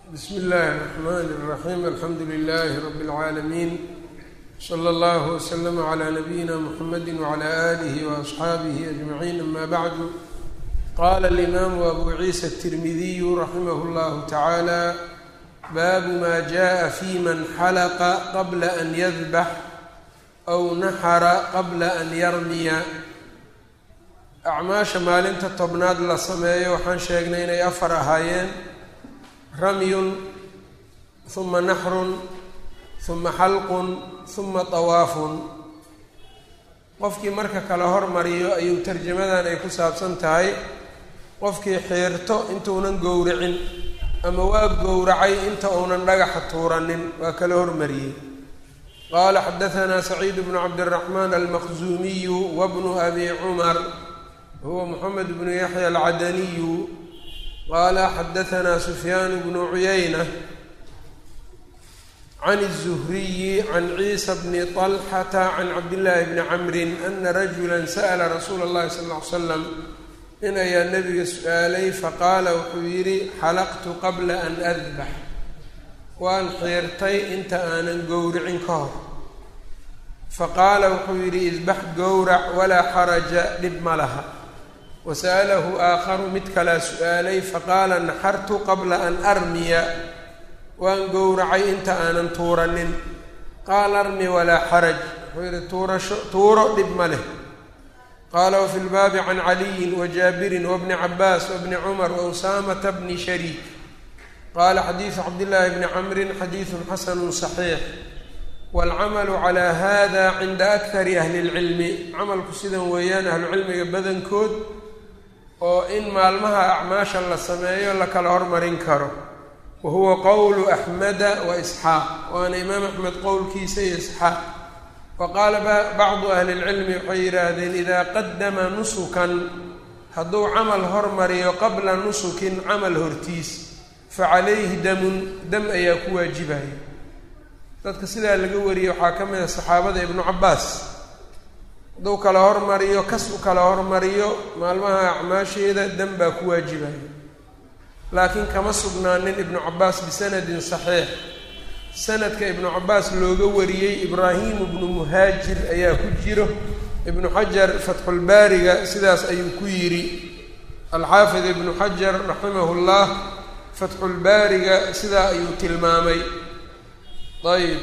bsm اllahi الرحmn الرaxيm alxamdu لlh rb العaalمين slى اllه وslm عlى نbyina mحamedi وعlى آlih وأصxaabih أجمعين ama bعd qala الإmam أbu ciisa التirmidiy raximh اllah taعalى bab ma jaءa fi man xalqa qabla an ydbx أw naxra qabla an yarmiya acmaasha maalinta tobnaad la sameeyo waxaan sheegnay inay afar ahaayeen ramyun huma naxrun huma xalqun huma tawaafun qofkii marka kala hormariyo ayuu tarjamadan ay ku saabsan tahay qofkii xiirto intuunan gowracin ama waa gowracay inta uunan dhagaxa tuuranin waa kala hormariyey qaala xadahanaa saciid bnu cabdiraxmaan almaqzuumiyu wabnu abi cumar huwa moxamed bnu yaxya alcadaniyu qaala xadahanaa sufyaan bnu cuyayna can الzuhriyi can ciisa bni طalxata can cabdillaahi bni camrin ana rajula sa'la rasuula اllahi sal ll ly slam nin ayaa nebiga su-aalay faqaala wuxuu yidhi xalaqtu qabla an adbax waan xiirtay inta aanan gowricin ka hor faqaala wuxuu yidhi isbax gowrac walaa xaraja dhib ma laha wasa'alahu aakharu mid kalaa su-aalay faqaala naxartu qabla an armiya waan gowracay inta aanan tuuranin qaala armi walaa xaraj wuxuu yidhi tuurasho tuuro dhib ma leh qaala wafi lbaabi can caliyin wajaabirin wabni cabaas wabni cumar wausaamata bni shariik qaala xadiidu cabdillaahi bni camrin xadiidun xasanu saxiix waalcamalu calaa hada cinda akari ahli اlcilmi camalku sidan weeyaan ahlucilmiga badankood oo in maalmaha acmaasha la sameeyo la kala hormarin karo wa huwa qowlu axmeda wa isxaaq waana imaam axmed qowlkiisa iyo isxaaq wa qaala bacdu ahli lcilmi waxay yidhaahdeen idaa qadama nusukan hadduu camal hormariyo qabla nusukin camal hortiis fa calayhi damun dam ayaa ku waajibaya dadka sidaa laga wariyey waxaa ka mid a saxaabada ibnu cabaas hadduu kala hormariyo kas u kala hormariyo maalmaha acmaasheeda dam baa ku waajibaya laakiin kama sugnaanin ibnu cabaas bisanadin saxiix sanadka ibnu cabaas looga wariyey ibraahimu bnu muhaajir ayaa ku jiro ibnu xajar fatxulbaariga sidaas ayuu ku yidhi alxaafid ibnu xajar raximahu llah fatxulbaariga sidaa ayuu tilmaamay ayb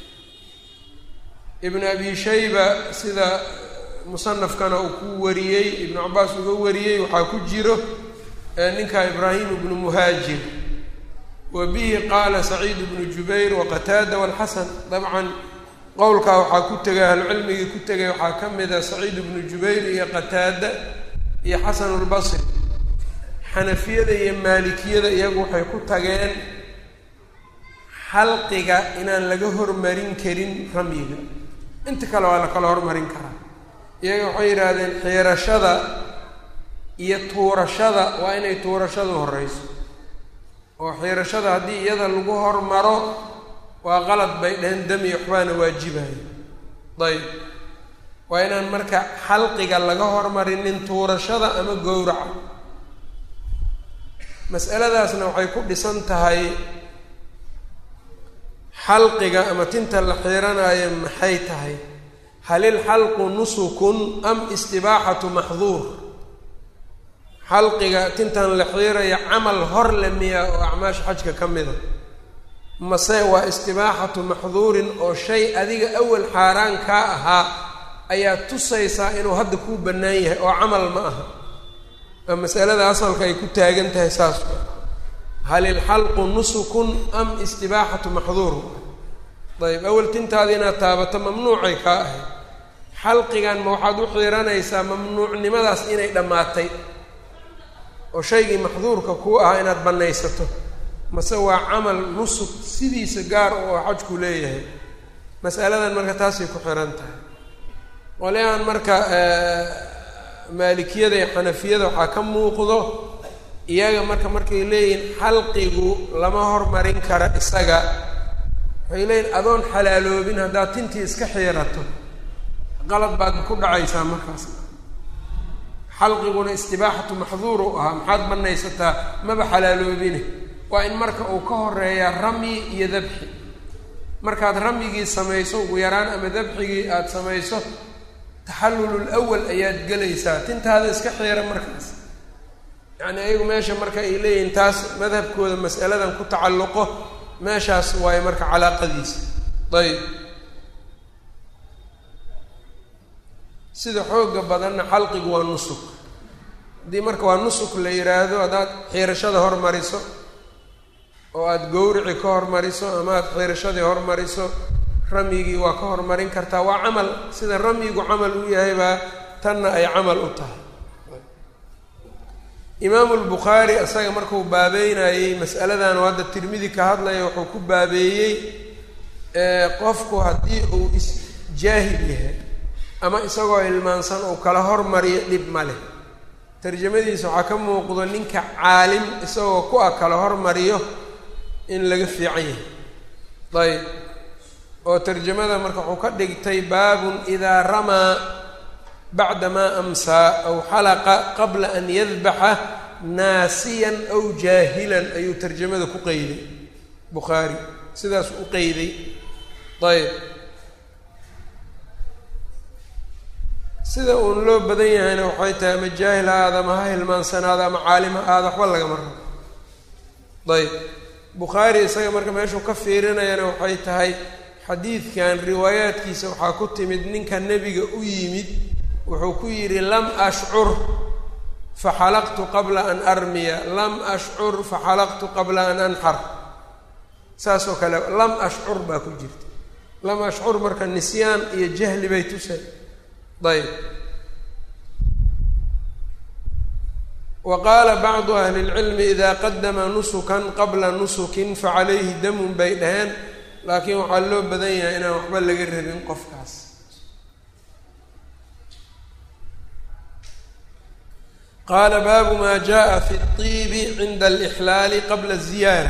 ibn abi shayba sida musanafkana uu ku wariyey ibnu cabaas uga wariyey waxaa ku jiro ninka ibraahim bnu muhaajir wa bihi qaala saciid bnu jubayr waqataada walxasan dabcan qowlkaa waxaa ku tegay ahlucilmigii ku tegay waxaa ka mid a saciid bnu jubayr iyo qataada iyo xasan lbasri xanafiyada iyo maalikiyada iyagu waxay ku tageen xalqiga inaan laga hormarin karin ramyiga inta kale waa la kala hormarin karaa iyaga waxay yidhaahdeen xiirashada iyo tuurashada waa inay tuurashadu horeyso oo xiirashada haddii iyada lagu hormaro waa qalad bay dheheen dami waxbaana waajibaya dayib waa inaan marka xalqiga laga hormarinin tuurashada ama gowraca mas'aladaasna waxay ku dhisan tahay xalqiga ama tinta la xiiranaayo maxay tahay hal ilxalqu nusukun am istibaaxatu maxduur xalqiga tintan la xiiraya camal hor le miya oo acmaasha xajka ka mida mase waa istibaaxatu maxduurin oo shay adiga awal xaaraan kaa ahaa ayaa tusaysaa inuu hadda kuu bannaan yahay oo camal ma aha waa masalada asalka ay ku taagan tahay saas hal ilxalqu nusukun am istibaaxatu maxduur ayb awal tintaada inaad taabato mamnuucay kaa ahayd xalqigan ma waxaad u xiiranaysaa mamnuucnimadaas inay dhammaatay oo shaygii maxduurka kuu ahaa inaad bannaysato mase waa camal nusuk sidiisa gaar oo xajku leeyahay masaladan marka taasay ku xiran tahay qolyahan marka maalikiyada iyo xanafiyada waxaa ka muuqdo iyaga marka markay leeyihiin xalqigu lama hormarin kara isaga waxay leeyihin adoon xalaaloobin haddaad tintii iska xiirato qalad baad ku dhacaysaa markaas xalqiguna istibaaxatu maxduur u ahaa maxaad banaysataa maba xalaaloobine waa in marka uu ka horeeyaa ramyi iyo dabxi markaad ramyigii samayso ugu yaraan ama dabxigii aada samayso taxallulul awal ayaad gelaysaa tintaada iska xiira markaas yacni ayagu meesha marka ay leeyihiin taas madhabkooda mas'aladan ku tacalluqo meeshaas waayo marka calaaqadiisa ayb sida xooga badanna xalqigu waa nusuk haddii marka waa nusuk la yidhaahdo haddaad xiirashada hormariso oo aada gowrici ka hormariso ama aada xiirashadii hormariso ramyigii waa ka hormarin kartaa waa camal sida ramyigu camal u yahay baa tanna ay camal u tahay imaamu lbukhaari isaga markuu baabeynayey mas'aladan oo hadda tirmidi ka hadlaya wuxuu ku baabeeyey qofku haddii uu isjaahil yahay ama isagoo ilmaansan uu kala hormariyo dhib ma leh tarjamadiisa waxaa ka muuqdo ninka caalim isagoo ku a kala hormariyo in laga fiican yahay ayb oo tarjamada marka wuxuu ka dhigtay baabun idaa ramaa bacdamaa amsaa aw xalaqa qabla an yadbaxa naasiyan aw jaahilan ayuu tarjamada ku qeyday bukhaari sidaas u qeyday ayb sida uun loo badan yahayna waxay tahay ama jaahil ha aada ama ha hilmaansanaada ama caalim ha aada waxba lagama rabo ayb bukhaari isaga marka meeshuu ka fiirinayana waxay tahay xadiidkan riwaayaadkiisa waxaa ku timid ninka nebiga u yimid wuxuu ku yidhi lam ashcur faxalaqtu qabla an armiya lam ashcur faxalaqtu qabla an anxar saas oo kale lam ashcur baa ku jirta lam ashcur marka nisyaan iyo jahli bay tusay ayb wa qaala bacdu ahli اlcilmi ida qadama nusukan qabla nusukin facalayhi damun bay dhaheen laakiin waxaa loo badan yahay inaan waxba laga rabin qofkaas qaala baabu ma jaءa fi الطibi cinda alإxlaali qabla الziyaara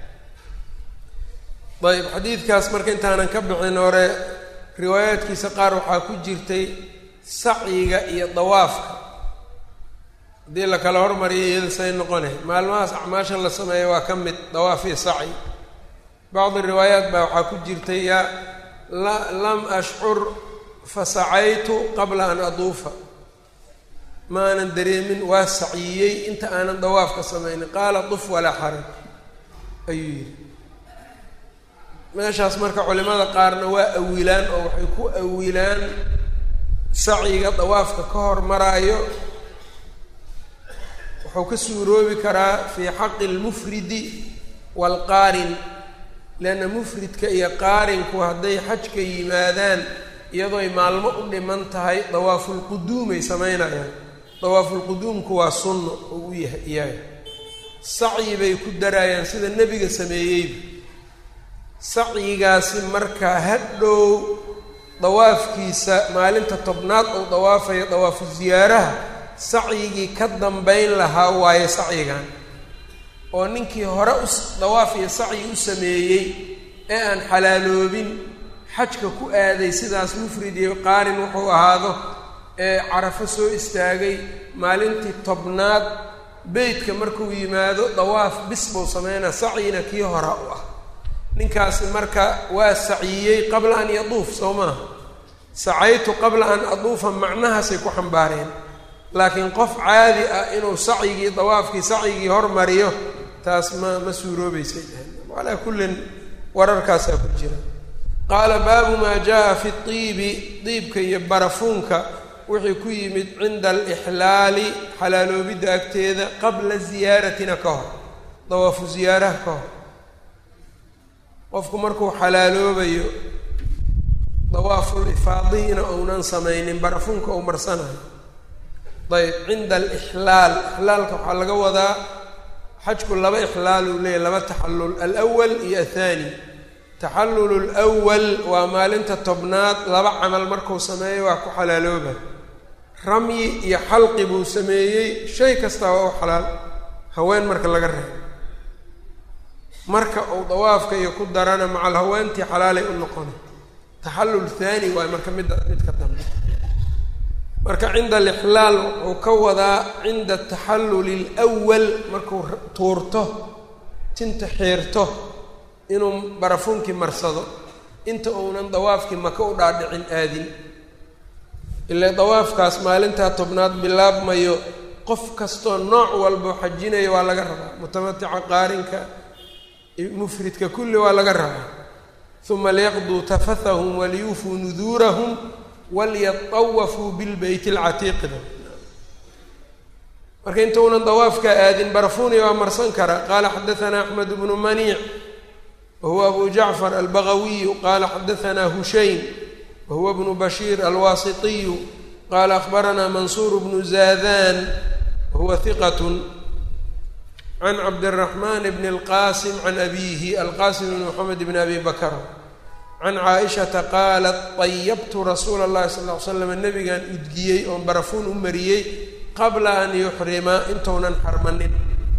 ayb xadiidkaas marka intaanan ka bixin hore riwaayaadkiisa qaar waxaa ku jirtay sacyiga iyo dawaafka haddii la kala hormariyo iyada say noqone maalmahaas acmaasha la sameeya waa ka mid dawaaf iyo sacyi bacdi riwaayaat baa waxaa ku jirtay yaa la lam ashcur fasacaytu qabla an aduufa ma aanan dareemin waa saciyey inta aanan dawaafka samaynin qaala duf walaa xaraj ayuu yidhi meeshaas marka culimada qaarna waa awilaan oo waxay ku awilaan sacyiga dawaafka ka hormaraayo wuxuu ka suuroobi karaa fii xaqi lmufridi waalqaarin leanna mufridka iyo qaarinku hadday xajka yimaadaan iyadooy maalmo u dhiman tahay dawaafulquduumay samaynayaan dawaafulquduumku waa sunno oo u yahay iyaga sacyi bay ku daraayaan sida nebiga sameeyeyba sacyigaasi markaa hadhow dawaafkiisa maalinta tobnaad uu dawaafayo dawaafu ziyaaraha sacyigii ka dambayn lahaa waaye sacyigan oo ninkii hore u dawaaf iyo sacyi u sameeyey ee aan xalaaloobin xajka ku aaday sidaas mufrid iyo qaarin wuxuu ahaado ee carafo soo istaagay maalintii tobnaad beytka markuu yimaado dawaaf bis buu sameynaa sacyina kii hora u ah ninkaasi marka waa saciyey qabla an yaduuf soo maaha sacaytu qabla an aduufa macnahaasay ku xambaareen laakiin qof caadi ah inuu sacyigii dawaafkii sacyigii hormariyo taas ma ma suuroobeysay calaa kullin wararkaasaa ku jira qaala baabu maa jaa fi iibi diibka iyo barafuunka wixii ku yimid cinda alixlaali xalaaloobidda agteeda qabla ziyaaratina ka hor dawaafu ziyaaraha ka hor qofku markuu xalaaloobayo dawaaful ifaadiina ounan samaynin barafuunka ou marsanayo ayb cinda alixlaal ixlaalka waxaa laga wadaa xajku laba ixlaal uu leeyahy laba taxallul alwal iyo athani taxallulu lwal waa maalinta tobnaad laba camal markuu sameeyo waa ku xalaalooba ramyi iyo xalqi buu sameeyey shay kastaa waa u xalaal haween marka laga reebo marka uu dawaafka iyo ku darana macal haweentii xalaalay u noqona taxallul thani waay marka midda midka dambe marka cinda alixlaal wuxuu ka wadaa cinda taxalluli lwal markuu tuurto tinta xiirto inuu barafuunkii marsado inta uunan dawaafkii maka u dhaadhicin aadin ilaa dawaafkaas maalintaa tobnaad bilaabmayo qof kastoo nooc walbo xajinaya waa laga rabaa mutamatica qaarinka mufridka kulli waa laga rabaa uma liyaqduu tafathahum waliyuufuu nuduurahum walyatawafuu bilbeyt alcatiiqda marka intuunan dawaafka aadin barafuuni waa marsan karaa qaala xadaanaa axmed bnu maniic wahuwa abu jacfar albagawiyu qaala xadaanaa hushaym wahuwa bnu bashiir alwaasitiyu qaala akhbaranaa mansuur bnu zaadan wahuwa hiqat can cabdiraxmaan bn اlqasim can abiihi alqasim bn moxamed bn abi bakr can caaishata qaalat طayabtu rasuula اllahi sal ly slam nabigan udgiyey oon barafuun u mariyey qabla an yuxrima intuunan xarmanin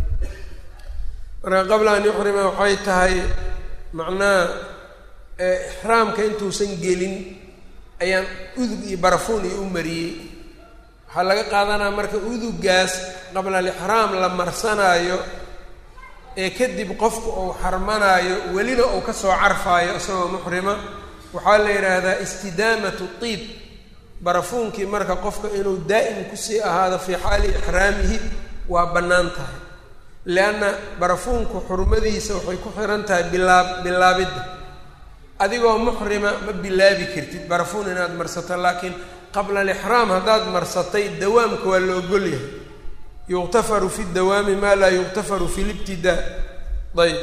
marka qabla an yuxrima waxay tahay macnaha ixraamka intuusan gelin ayaan udug iyo barafuun iyo u mariyey waxaa laga qaadanaya marka udugaas qabla alixraam la marsanaayo ee kadib qofku uu xarmanaayo welina uu kasoo carfaayo isagoo muxrima waxaa la yidhaahdaa istidaamatu tiib barafuunkii marka qofka inuu daa'im kusii ahaado fii xaali ixraamihi waa bannaan tahay leanna barafuunku xurmadiisa waxay ku xihan tahay bilaab bilaabidda adigoo muxrima ma bilaabi kartid barafuun inaad marsato laakiin qabla alixraam haddaad marsatay dawaamka waa la ogol yahay yuqtafaru fi dawaami maa laa yuqtafaru fi libtidaa ayb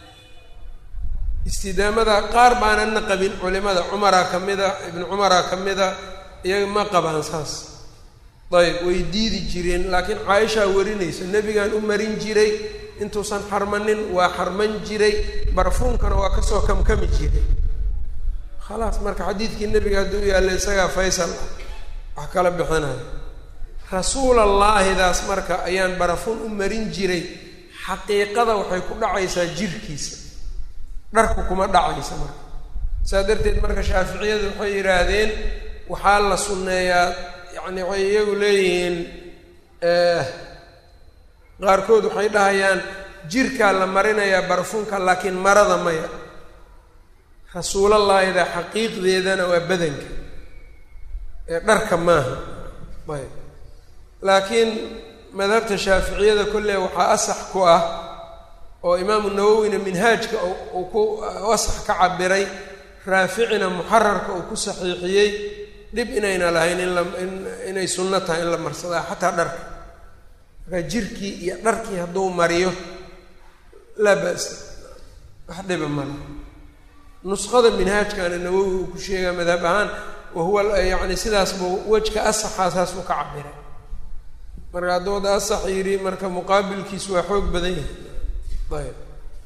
istidaamada qaar baanana qabin culimada cumaraa ka mida ibnu cumaraa ka mida iyaga ma qabaan saas ayb way diidi jireen laakiin caaishaa warinaysa nebigaan u marin jiray intuusan xarmanin waa xarman jiray barfuunkana waa kasoo kamkami jiray khalaas marka xadiidkii nebiga hadduu yaalla isagaa faysal ah wax kala bixinayo rasuulallaahidaas marka ayaan barafuun u marin jiray xaqiiqada waxay ku dhacaysaa jirkiisa dharku kuma dhacaysa marka saas darteed marka shaaficiyadu waxay yidhaahdeen waxaa la sunneeyaa yacni waxay iyagu leeyihiin qaarkood waxay dhahayaan jirkaa la marinayaa barafuunka laakiin marada maya rasuulallaahida xaqiiqdeedana waa badanka ee dharka maaha ayb laakiin madhabta shaaficiyada kolley waxaa asax ku ah oo imaamu nawowina minhaajka uu ku asax ka cabiray raaficina muxararka uu ku saxiixiyey dhib inayna lahayn in la in inay sunno tahay in la marsadaa xataa dharka markaa jirkii iyo dharkii hadduu mariyo laa ba'sa wax dhiba male nusqada minhaajkana nawowi uu ku sheegaa madhab ahaan wahuwa yacni sidaas buu wejka asaxaa saas uu ka cabiray marka hadduu wada asax yidhi marka muqaabilkiisu waa xoog badan yahay ayb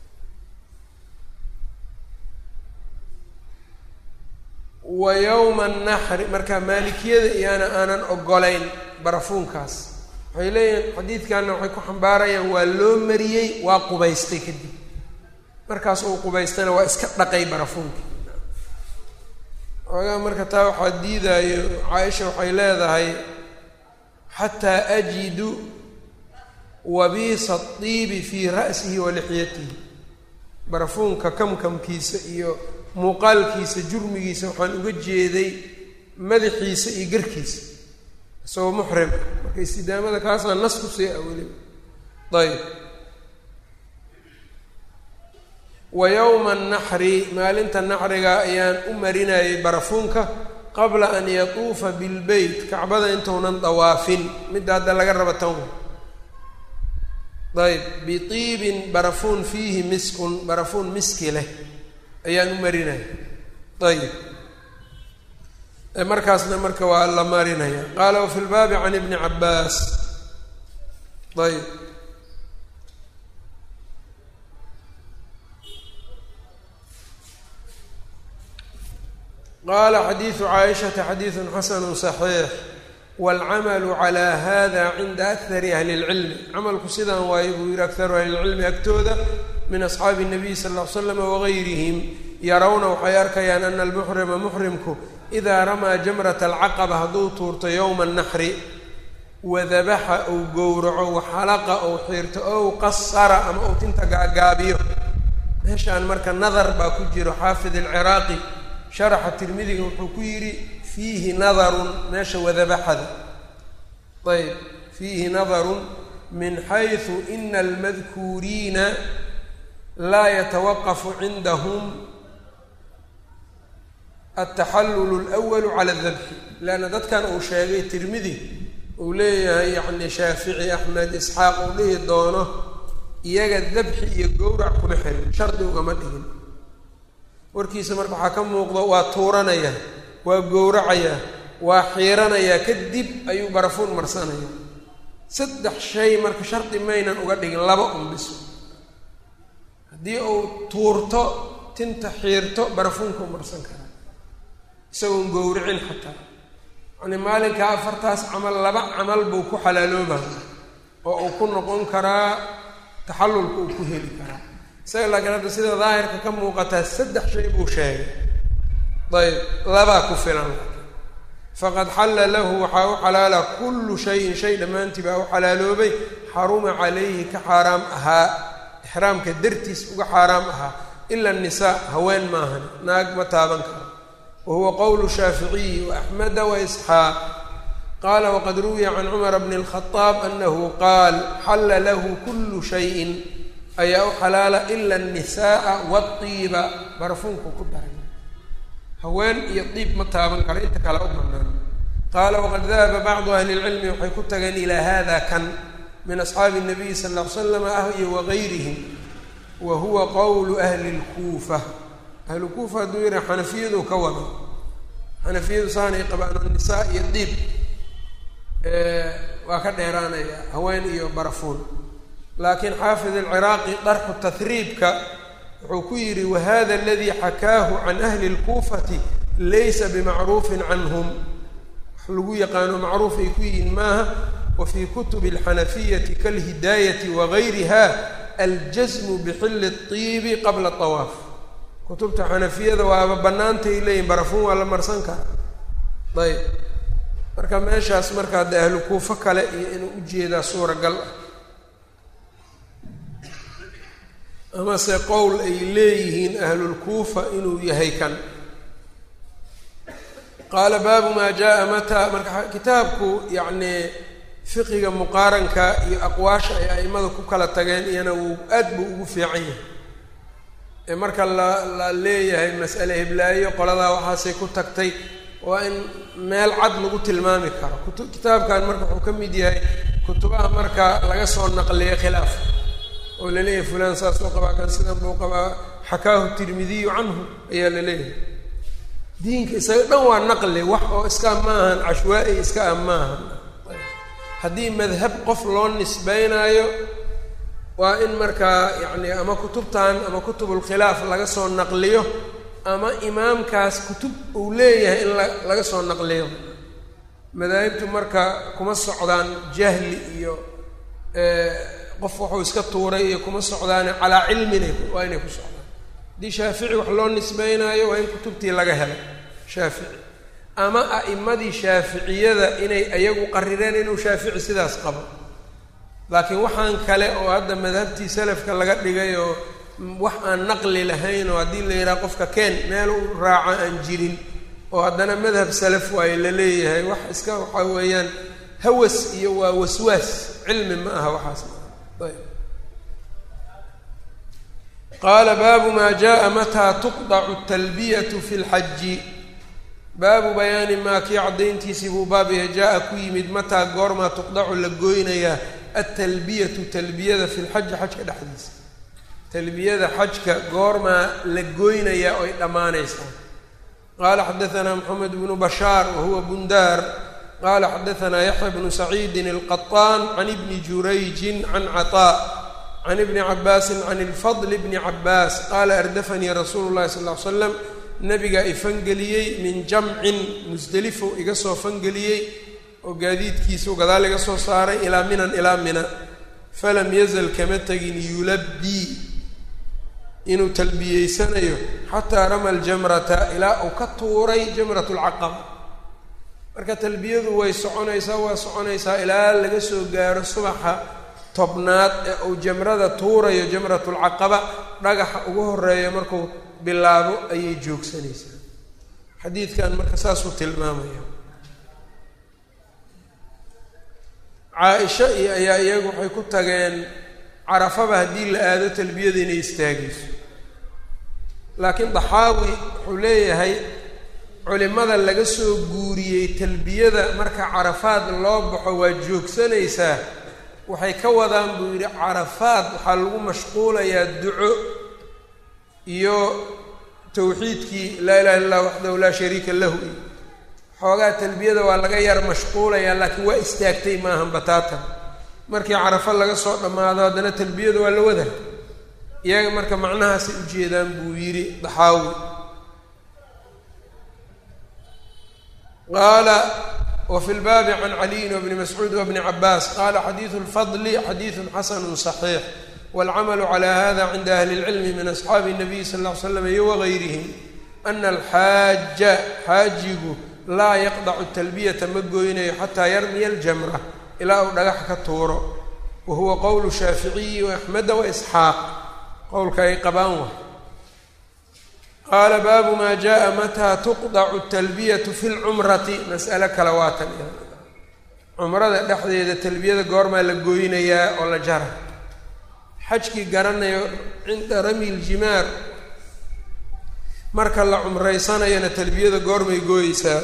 wa yowma annaxri marka maalikiyada iyaana aanan ogolayn barafuunkaas waxay leeyihiin xadiidkanna waxay ku xambaarayaan waa loo mariyey waa qubaystay kadib markaas uu qubaystana waa iska dhaqay barafuunkii xoogaa marka taa waxaa diidaayo caaisha waxay leedahay xataa ajidu wabiisa diibi fii ra'sihi wa lixyatihi barafuunka kamkamkiisa iyo muuqaalkiisa jurmigiisa waxaan uga jeeday madaxiisa iyo garkiisa isagoo muxrim marka istidaamada kaasaa nas ku sii ah weliba ayb wa yowma annaxri maalinta naxriga ayaan u marinayay barafuunka qabla an yatuufa bilbeyt kacbada intuunan dawaafin midda hadda laga raba tan ayb biiibin barafuun fiihi miskun barafuun miski leh ayaan u marinaya ayib markaasna marka waa la marinaya qaala wafi lbaabi can ibni cabbaas ayb qaala xadiidu caaishata xadiidu xasanu صaxiix wاlcamalu calى hada cinda akari ahli اlcilmi camalku sidaan waayo buu yihi akaru ahli اlcilmi agtooda min asxaabi الnabiy sal ll ly slam wagayrihim yarawna waxay arkayaan ana almuxrima muxrimku idaa ramaa jamrata alcaqaba hadduu tuurto yowma annaxri wadabaxa ou gowraco waxalaqa ou xiirto ow qasara ama ou tinta gaagaabiyo meeshaan marka nadar baa ku jiro xaafid alciraaqi sharaxa tirmidiga wuxuu ku yidhi fiihi nadarun meesha wadabaxada ayb fiihi nadarun min xaysu ina almadkuuriina laa yatawaqafu cindahum altaxallulu alwalu cala adabxi leanna dadkan uu sheegay tirmidi uu leeyahay yacni shaafici axmed isxaaq uu dhihi doono iyaga dabxi iyo gowrac kuma xirin shardi ugama dhigin warkiisa marka waxaa ka muuqdo waa tuuranaya waa gowracayaa waa xiiranayaa kadib ayuu barafuun marsanaya saddex shay marka shardi maynan uga dhigin laba unbiso haddii uu tuurto tinta xiirto barafuunka u marsan karaa isagoon gowricin xataa yacni maalinkaa afartaas camal laba camal buu ku xalaalooba oo uu ku noqon karaa taxallulka uu ku heli karaa isaga laakiin hadda sida daahirka ka muuqataa saddex shay buu sheegay ayb labaa ku filan faqad xalla lahu waxaa u xalaala kullu shayin shay dhammaantii baa u xalaaloobay xaruma calayhi ka xaaraam ahaa ixraamka dartiis uga xaaraam ahaa ila annisaa haween maahan naag ma taaban karo wa huwa qowlu shaaficiyi waaxmeda waisxaaq qaala waqad ruwiya can cumara bni اlkhadaab anahu qaal xalla lahu kullu shayin ayaa u xalaala ila annisaaa waadiiba barafuunku ku daray haween iyo diib ma taaban karo inta kale u banaan qaala waqad dahaba bacdu ahli lcilmi waxay ku tageen ilaa hada kan min asxaabi الnabiyi sal ll ly slam ah iyo wagayrihim wa huwa qowlu ahli اlkuufa ahlu kuufa hadduu yihi xanafiyadu ka wada xanafiyadu saanay qabaan nisaa iyo diib waa ka dheeraanaya haween iyo barafuun laakiin xaafid alciraaqi darxu tahriibka wuxuu ku yidhi wahada aladii xakaahu can ahli اlkuufati laysa bimacruufin canhum wax lagu yaqaano macruuf ay ku yihiin maaha wa fii kutubi alxanafiyati kalhidaayati wagayriha aljasmu bixilli اطiibi qabla طawaaf kutubta xanafiyada waaba bannaantay leeyihin barafuun waa la marsan karaa ayb marka meeshaas marka hadda ahlu kuufo kale iyo inuu ujeedaa suuragal ah amase qowl ay leeyihiin ahlulkuufa inuu yahay kan qaala baabu maa jaa mataa marka kitaabku yacni fiqiga muqaaranka iyo aqwaasha ay a'immada ku kala tageen iyana wuu aad buu ugu fiican yahay ee marka la la leeyahay mas'ale heblaayo qoladaa waxaasay ku tagtay waa in meel cad lagu tilmaami karo kutu kitaabkan marka wuxuu ka mid yahay kutubaha marka laga soo naqliyay khilaaf oo la leeyahay fulaan saas oo qabaa kan sidan buu qabaa xakaahu tirmidiyu canhu ayaa la leeyahay diinka isaga dhan waa naqli wax oo iska maahan cashwaa-i iska ah maahan haddii madhab qof loo nisbeynaayo waa in markaa yacni ama kutubtan ama kutubulkhilaaf laga soo naqliyo ama imaamkaas kutub uu leeyahay in la laga soo naqliyo madaahibtu marka kuma socdaan jahli iyo qof wuxuu iska tuuray iyo kuma socdaane calaa cilminay waa inay ku socdaan haddii shaafici wax loo nisbeynaayo waa in kutubtii laga helay shaafici ama a'immadii shaaficiyada inay ayagu qarireen inuu shaafici sidaas qabo laakiin waxaan kale oo hadda madhabtii salafka laga dhigay oo wax aan naqli lahayn oo haddii la yidhaha qofka keen meel u raaca aan jirin oo haddana madhab salaf waayo la leeyahay wax iska waxaa weeyaan hawas iyo waa waswaas cilmi ma aha waxaas ayb qaala baabu maa jaa mataa tuqdacu talbiyatu fi lxaji baabu bayaani maa kii caddayntiisii buu baab yahay jaa-a ku yimid mataa goormaa tuqdacu la gooynayaa altalbiyatu talbiyada fi lxaji xajka dhexdiisa talbiyada xajka goormaa la gooynayaa oy dhammaanaysaa qaala xadaanaa moxamed bnu bashaar wa huwa bundaar qaala xadaanaa yaxya bnu saciidin alqaطaan can ibni jurayjin can caطaa can ibni cabaasin can ilfadl bni cabaas qaala ardafanii rasuulu llahi sal ll ly slam nabigaa i fangeliyey min jamcin musdelifo iga soo fangeliyey oo gaadiidkiisau gadaal iga soo saaray ilaa minan ilaa mina falam yazal kama tegin yulabbii inuu talbiyeysanayo xataa rama aljamrata ilaa uu ka tuuray jamrat lcaqaba marka talbiyadu way soconaysaa waa soconaysaa ilaa laga soo gaaro subaxa tobnaad ee uu jamrada tuurayo jamratulcaqaba dhagaxa ugu horeeya markuu bilaabo ayay joogsanaysaa xadiidkan marka saasuu tilmaamaya caa-isha iyo ayaa iyagu waxay ku tageen carafaba haddii la aado talbiyada inay istaagayso laakiin daxaawi wuxuu leeyahay culimada laga soo guuriyey talbiyada marka carafaad loo baxo waa joogsanaysaa waxay ka wadaan buu yidhi carafaad waxaa lagu mashquulayaa duco iyo tawxiidkii laa ilaha illa llah waxdahu laa shariika lahu iyo xoogaa talbiyada waa laga yar mashquulayaa laakiin waa istaagtay maahan bataatan markii carafo laga soo dhammaado haddana talbiyada waa la wada iyaga marka macnahaasay ujeedaan buu yidhi daxaawi qaala wfi lbaabi can caliyin wbni mascuud wbni cabaas qala xadiidu lfadli xadiidu xasanu صaxiix wاlcamalu cala hada cinda ahli اlcilmi min asxaabi الnabiy sal ll ly slam iyo wagayrihim ana alxaaja xaajigu laa yaqdacu talbiyata ma goynayo xataa yarmiya aljamra ilaa uu dhagax ka tuuro wa huwa qowlu shaaficiyi waaxmeda waisxaaq qowlka ay qabaan wa qaala baabu maa jaءa mataa tuqdacu talbiyatu fi lcumrati mas'alo kale waatan cumrada dhexdeeda talbiyada goormaa la gooynayaa oo la jara xajkii garanayo cinda rami ljimaar marka la cumraysanayana talbiyada goormay gooyeysaa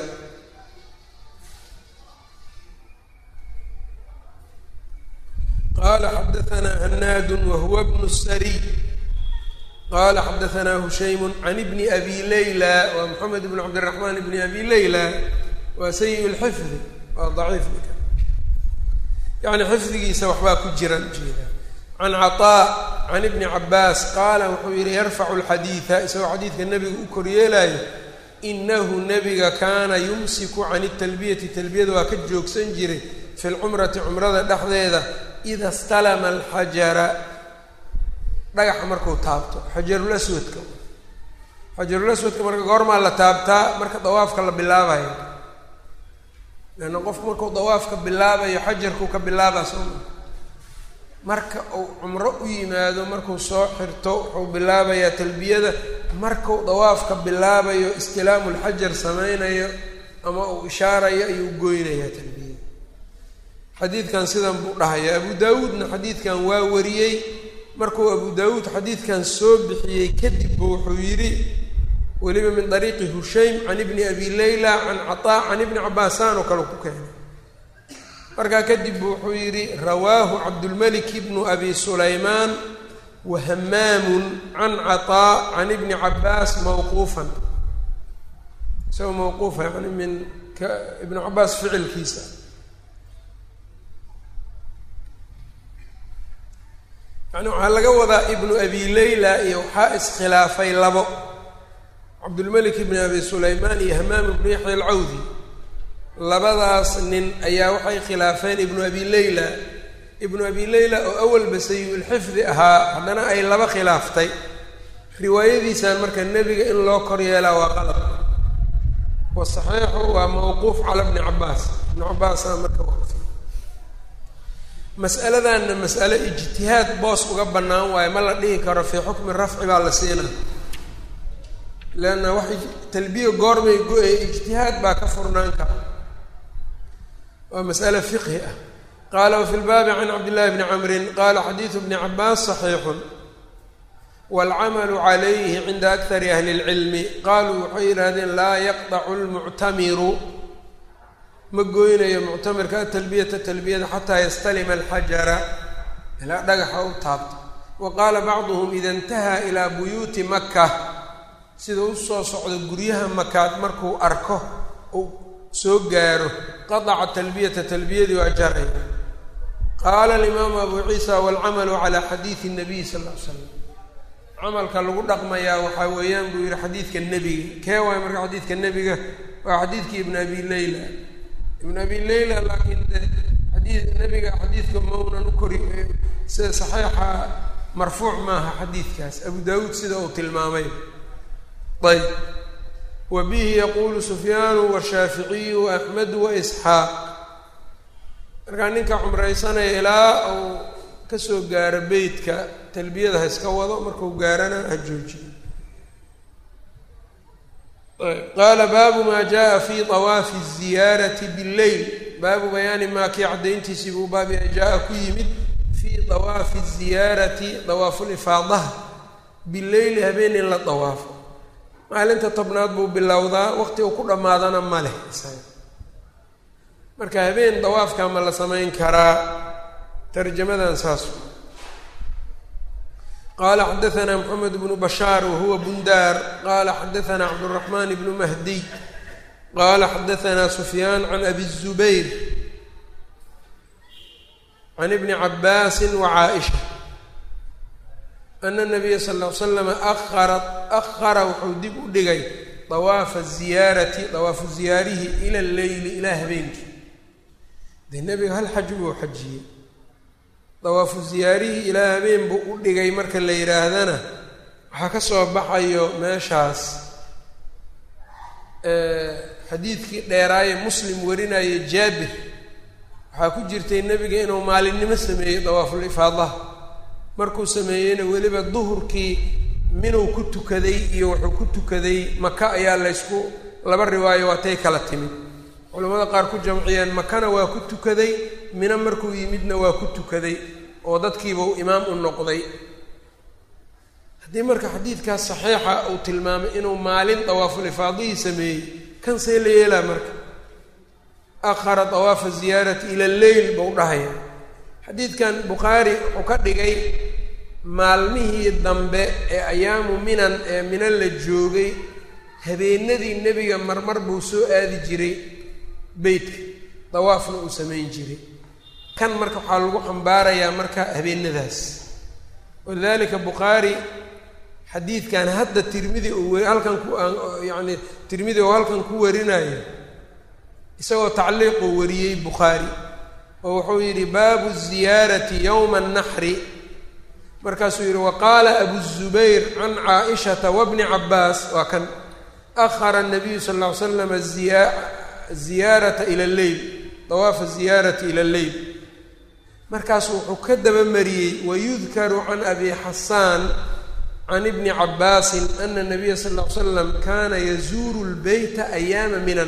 qala xadaanaa hanaadu wahuwa bnu sariy qala xadaanaa hushaymu can ibni abi layla waa moxamed bn cabdiraxmaan ibni abi layla waa sayi lxifdi waa daciif yani xifdigiisa waxbaa ku jiraan ujeeda can caطaa can ibni cabaas qaala wuxuu yihi yarfacu lxadiida isagoo xadiidka nebiga u koryeelayo inahu nebiga kaana yumsiku can talbiyati talbiyada waa ka joogsan jiray fi lcumrati cumrada dhexdeeda ida stalama alxajara dhagaxa marku taabto xajarulaswadka xajarulaswadka marka goormaa la taabtaa marka dawaafka la bilaabayo leanna qofku markuu dawaafka bilaabayo xajarkuu ka bilaabaa sooma marka uu cumro u yimaado markuu soo xirto wuxuu bilaabayaa talbiyada markuu dawaafka bilaabayo istilaamu lxajar sameynayo ama uu ishaarayo ayuu goynayaa talbiyada xadiidkan sidan buu dhahaya abu daawuudna xadiidkan waa wariyey markuu abu daawuud xadiidkan soo bixiyey kadib bu wuxuu yidhi weliba min dariiqi hushaym can ibni abi layla can cataa can ibni cabaasaan oo kale ku keenay markaa kadib bu wuxuu yidhi rawaahu cabdulmalik bnu abi sulaymaan wa hamaamun can cataa can ibni cabaas mawquufan isagoo mawquufa yani min ka ibnu cabaas ficilkiisa yani waxaa laga wadaa ibnu abi layla iyo waxaa iskhilaafay labo cabdulmalik ibni abi sulaymaan iyo hamaam ibnu yaxya alcawdi labadaas nin ayaa waxay khilaafeen ibnu abi layla ibnu abi layla oo awalba sayi-ulxifdi ahaa haddana ay laba khilaaftay riwaayadiisan marka nebiga in loo kor yeelaa waa qalab wasaxiixu waa mawquuf cala bni cabaas ibnu cabaasaa marka waqfi mas'aladanna mas'ale ijtihaad boos uga bannaan waayo ma la dhihi karo fii xukmi rafci baa la siina leanna wax talbiya goormay go-ay ijtihaad baa ka furnaan kara waa mas'ale fiqhi ah qaala wafi lbaabi can cabdillahi bni camrin qaala xadiidu bni cabaas saxiixun waalcamalu calayhi cinda akari ahli اlcilmi qaaluu waxay yidhahdeen laa yaqdacu lmuctamiru ma goynayo muctamirka atalbiyata talbiyada xataa yastalima alxajara ilaa dhagaxa u taabto wa qaala bacduhum ida intahaa ilaa buyuuti maka sida u soo socdo guryaha makaad markuu arko uu soo gaaro qadaca talbiyata talbiyadii waa jaray qaala alimaamu abu ciisa waalcamalu calaa xadiidi nabiy sal ll ly slam camalka lagu dhaqmayaa waxaa weeyaan buu yihi xadiidka nebiga kee waay marka xadiidka nebiga waa xadiidkii ibn abi leyla ibn abi leyla laakiin de xadii nebiga xadiidka maunan u kori sida saxiixa marfuuc maaha xadiidkaas abu daawuud sida uu tilmaamay ayb wa bihi yaquulu sufyaanu washaaficiyu waaxmedu waisxaaq markaa ninka cumraysanaya ilaa uu kasoo gaaro beytka talbiyada ha iska wado markuu gaarana ha joojiyo qaala baabu maa jaa fi طawaafi الziyaarati bاlleyl baabu bayaani maa kii caddayntiisii buu baab yahay jaa-a ku yimid fii dawaafi الziyaarati dawaafulifaadaha bileyli habeen in la dawaafo maalinta tobnaad buu bilowdaa waqti uu ku dhammaadana ma leh isaga marka habeen dawaafka ma la samayn karaa tarjamadan saas qala xadaثna mxamed bnu bashaar wahuwa bundaar qala xadaثna cabdالرaحman bnu mahdiy qala xadaثna sufyaan can abi الzubayr can ibni cabaasi wacaaئisha ana الnabiya sal اه l slam ahara ahara wuxuu dib u dhigay dawaafa الziyaarati dawaafu ziyaarihi ila اleyli ilaa habeenkii dee nebiga hal xaj buu xajiyey dawaafu ziyaarihii ilaa habeen buu u dhigay marka la yidhaahdana waxaa ka soo baxayo meeshaas xadiidkii dheeraaye muslim warinaaye jaabir waxaa ku jirtay nebiga inuu maalinimo sameeyey dawaaful ifaadaha markuu sameeyeyna weliba duhurkii minuu ku tukaday iyo wuxuu ku tukaday maka ayaa laysku laba riwaayo waatay kala timid culamada qaar ku jamciyeen makana waa ku tukaday mina markuu yimidna waa ku tukaday oo dadkiiba u imaam u noqday haddii marka xadiidkaas saxiixa uu tilmaamay inuu maalin dawaaful ifaadihii sameeyey kan see la yeelaa marka akhara dawaafa ziyaarati ila lleyl bau dhahaya xadiidkan bukhaari wuxuu ka dhigay maalmihii dambe ee ayaamu minan ee mina la joogay habeenadii nebiga marmar buu soo aadi jiray beytka dawaafna uu samayn jiray kan marka waxaa lagu xambaarayaa marka habeenadaas walidalika bukhaari xadiidkan hadda tirmidi uu halkan ku yacni tirmidi oo halkan ku warinayo isagoo tacliiquu wariyey bukhaari oo wuxuu yidhi baabu ziyaarati yowma annaxri markaasuu yidhi waqaala abu zubayr can caaishata wabni cabaas waa kan ahara nabiyu sal lla ly slam ziya ziyaarata ila lleyl dawaafa ziyaarati ila lleyl markaasu wuxuu ka dabamariyey wayudkaru can abi xasaan can ibni cabaasin ana nabiya sal ll ly slam kana yazuuru lbeyta ayaama minan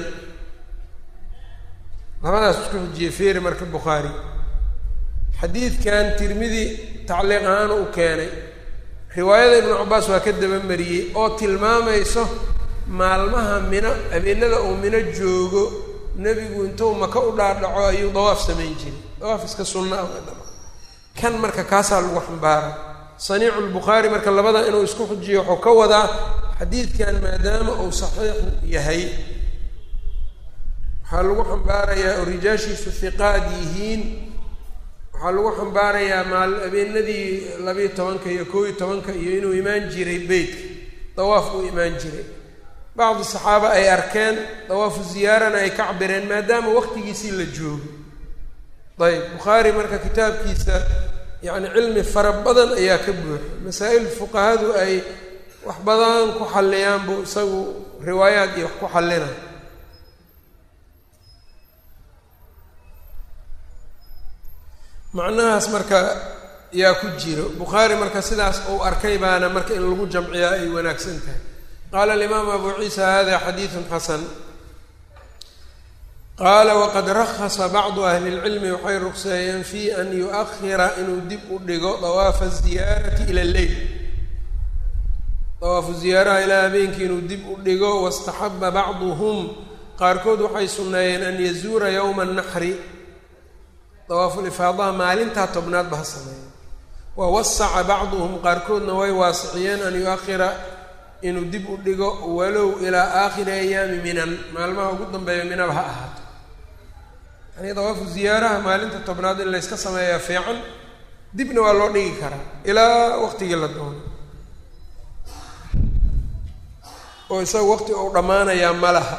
labadaas isku xujiyey feeri marka bukhaari xadiidkan tirmidi tacliiq ahaan u keenay riwaayada ibnu cabaas waa ka dabamariyey oo tilmaamayso maalmaha mino habeenada uu mino joogo nebigu intuu maka u dhaadhaco ayuu dawaaf samayn jiray dawaaf iska sunna ah dhama kan marka kaasaa lagu xambaara saniicu lbukhaari marka labada inuu isku xujiyo wuxuu ka wadaa xadiidkan maadaama uu saxiix yahay waxaa lagu xambaarayaa oo rijaashiisu hiqaad yihiin waxaa lagu xambaarayaa maal habeenadii labiiyo tobanka iyo koob iyo tobanka iyo inuu imaan jiray beytka dawaaf uu imaan jiray bacdi saxaaba ay arkeen dawaafu ziyaarana ay ka cabireen maadaama waqtigiisii la joogo ayb bukhaari marka kitaabkiisa yacni cilmi fara badan ayaa ka buuxa masaa-il fuqahadu ay wax badan ku xalliyaan buu isagu riwaayaad iyo wax ku xallina macnahaas marka yaa ku jiro bukhaari marka sidaas uu arkay baana marka in lagu jamciyaa ay wanaagsan tahay qaala alimaam abu ciisa hada xadiidun xasan qaala waqad rakhasa bacdu ahli lcilmi waxay rugseeyeen fi an yu-ahira inuu dib u dhigo dawaafa ziyaarati ila lleyl dawaafu ziyaaraha ilaa habeenkii inuu dib u dhigo wastaxaba bacduhum qaarkood waxay sunneeyeen an yazuura yowma annaxri dawaafulifaadaha maalintaa tobnaad ba ha sameeya wa wasaca bacduhum qaarkoodna way waasiciyeen an yu-ahira inuu dib u dhigo walow ilaa aakhiri ayaami minan maalmaha ugu dambeeya minaba ha ahaato yani dawaafu ziyaaraha maalinta tobnaad in layska sameeyaa fiican dibna waa loo dhigi karaa ilaa waqtigii la doono oo isaga waqti uu dhammaanayaa ma laha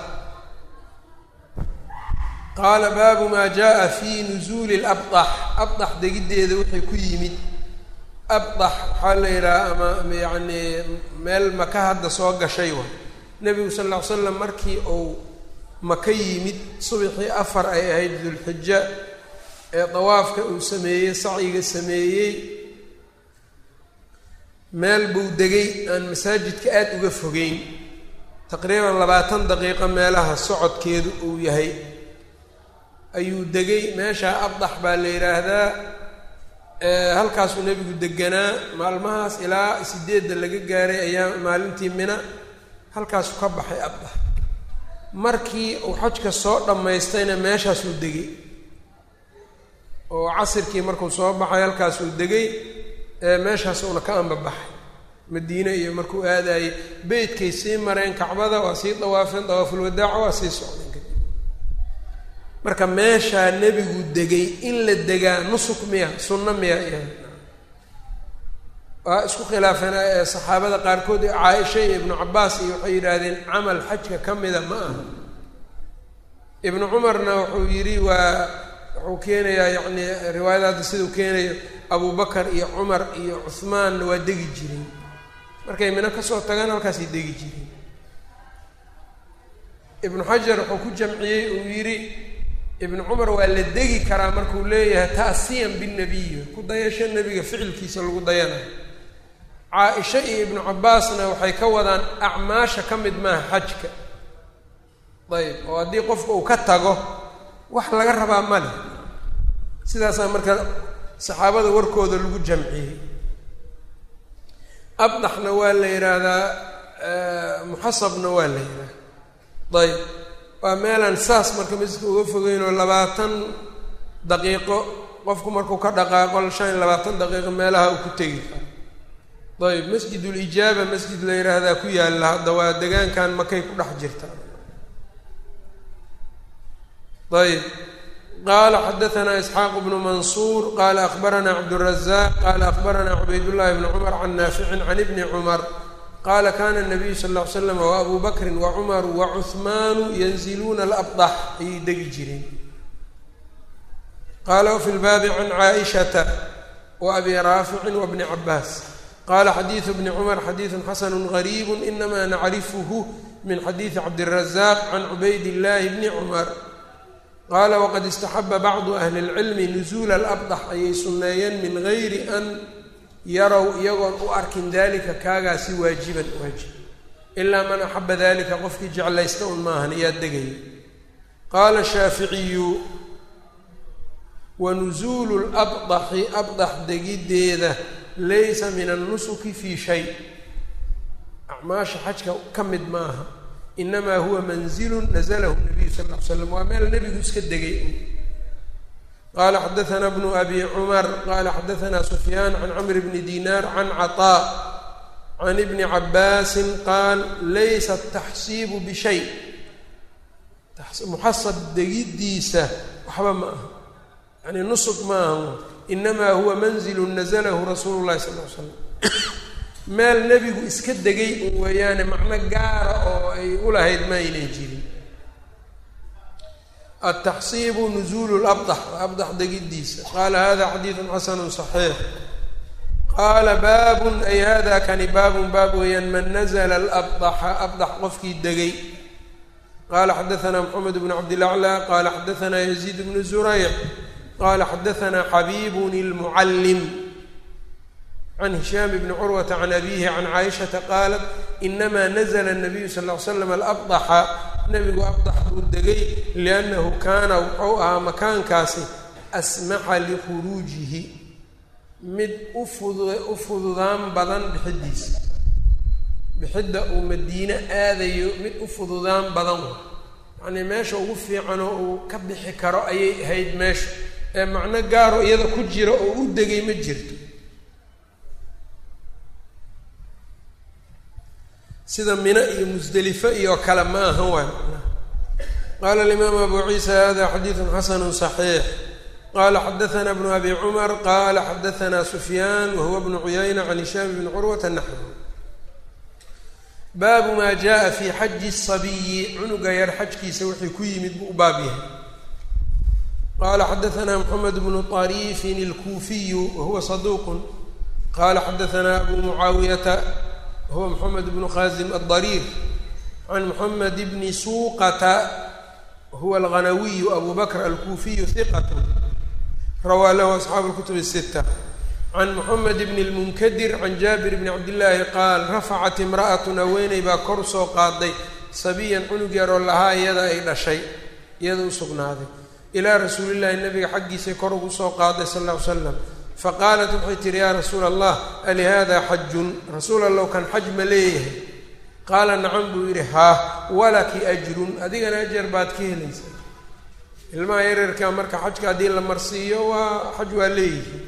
qaala baabu maa jaa fi nusuuli labdax abdax degiddeeda wixii ku yimid abdax waxaa la yidhaha ama yacni meel maka hadda soo gashay wa nebigu sal ll ly slam markii uu maka yimid subaxii afar ay ahayd dulxija ee dawaafka uu sameeyey sacyiga sameeyey meel buu degay aan masaajidka aada uga fogeyn taqriiban labaatan daqiiqo meelaha socodkeedu uu yahay ayuu degay meeshaa abdax baa la yidhaahdaa halkaasuu nebigu deganaa maalmahaas ilaa sideedda laga gaaray ayaa maalintii mina halkaasuu ka baxay abdax markii uu xajka soo dhammaystayna meeshaasuu degay oo casirkii markuu soo baxay halkaasuu degay meeshaasuuna ka ambabaxay madiine iyo markuu aadayey beytkay sii mareen kacbada waa sii dawaafeen dawaafulwadaaca waa sii socdeen kadib marka meeshaa nebigu degay in la degaa nusuk miya sunno miya iya waa isku khilaafeen saxaabada qaarkood caaisha iyo ibnu cabaas iyo waxay yidhaahdeen camal xajka ka mida ma aha ibnu cumarna wuxuu yidhi waa wuxuu keenayaa yacni riwaayada hadda siduu keenayo abu bakar iyo cumar iyo cuhmaanna waa degi jireen markay mino kasoo tagaan halkaasay degi jireen ibnu xajar wuxuu ku jamciyey uu yidhi ibnu cumar waa la degi karaa markuu leeyahay ta'siyan binnabiyi ku dayasho nebiga ficilkiisa lagu dayanayo caa-isha iyo ibnu cabaasna waxay ka wadaan acmaasha ka mid maaha xajka ayb oo haddii qofka uu ka tago wax laga rabaa ma leh sidaasaa marka saxaabada warkooda lagu jamciyey abdaxna waa la yidhaahdaa muxasabna waa la yidhahda ayb waa meelaan saas marka masjidka uga fogeynoo labaatan daqiiqo qofku markuu ka dhaqaaqo shan iyo labaatan daqiiqo meelaha uu ku tegi karo ayb masjidulijaaba masjid la yidhaahdaa ku yaalla hadda waa degaankan makay ku dhex jirta ayb qala xadaanaa isxaaq bnu mansuur qala akbaranaa cabdالrazaq qala akbaranaa cubaydullahi bni cumar can naaficin can ibni cumar qala kana الnabiyu sal ll ly slam wabu bakri wacumaru wacuhmaanu yanziluuna alabdax ayay degi jireen qala wfi lbaabi can caaishata waabi raaficin wabni cabaas qala xadiidu bni cumar xadiidu xasanu gariib inama nacrifuhu min xadiidi cabdiلrazaq can cubayd illahi bni cumar qaala waqad istaxaba bacdu ahli اlcilmi nusuula alabdax ayay sunneeyeen min gayri an yarow iyagoon u arkin dalika kaagaasi waajiban waajib ilaa man axaba dalika qofkii jeclaysta un maahan iyaa degaya qaala shaaficiyu wa nusuulu labdaxi abdax degiddeeda laysa min annusuki fii shay acmaasha xajka ka mid maaha inamaa huwa manzilu nazalahu nabiyu sal ll ly slam waa meel nebigu iska degay qala xadaana bnu abi cumar qala xadaana sufyaan can camr bni dinaar can caطaa can ibni cabaasin qaal laysa ataxsiibu bishay muxasab degiddiisa waxba ma aha yani nusuk ma aha inamaa huwa manzilu nazalahu rasuulu llahi sal l slam meel nebigu iska degay un weeyaane macno gaara oo ay ulahayd ma aynan jirin ataxsiibu nuzuulu labdax waa abdax degiddiisa qaala hada xadiidun xasanu صaxiix qaala baabun ay hada kani baabun baab weeyaan man nazla alabdaxa abdax qofkii degay qala xadaana mxamed bn cabdilaclى qala xadaana yaziid bnu zurayc qala xadaana xabibun اlmucallim can hishaam bni curwata can abihi can caaishata qaalat inama nazla الnabiyu sal ly slam alabdaxa nebigu abdax buu degay liannahu kaana wuxuu ahaa makaankaasi asmaxa likhuruujihi mid ufud u fududaan badan bixiddiisa bixidda uu madiine aadayo mid u fududaan badan wa yacnii meesha ugu fiicanoo uu ka bixi karo ayay ahayd meesha ee macno gaaro iyada ku jira oo u degay ma jirto sida mino iyo musdelifo iyo kale ma aha waay qaala alimaam abu ciisa hada xadiidun xasanu صaxiix qala xadaana bnu abi cumar qala xadaana sufyaan wahuwa bnu cuyayna can hishaam bni curwata naxwu baabu maa jaءa fi xaji الصabiyi cunuga yar xajkiisa wixii ku yimid buu u baab yahay qala xadaana mxamed bnu طariifin اlkuufiyu wahuwa saduuq qala xadaana abu mucaawiyata huwa mxamed bnu khazim aلdariir can moxamed bni suuqata huwa alghanawiyu abu bakr alkuufiyu hiqat rawaa lahu asxaabu lkutub الsita can moxamed bni lmunkadir can jaabir bni cabdillaahi qaal rafacat imra'atun haweeney baa kor soo qaaday sabiyan cunug yaroo lahaa iyada ay dhashay iyada u sugnaaday ilaa rasuulillahi nabiga xaggiisay kor ugu soo qaaday sal ll ly slam faqaalat waxay tihi yaa rasuula allah alihada xajun rasuul allow kan xaj ma leeyahay qaala nacam buu yidhi haa walaki ajrun adigana ajar baad ka helaysaa ilmaha yaryarka marka xajka haddii la marsiiyo waa xaj waa leeyihi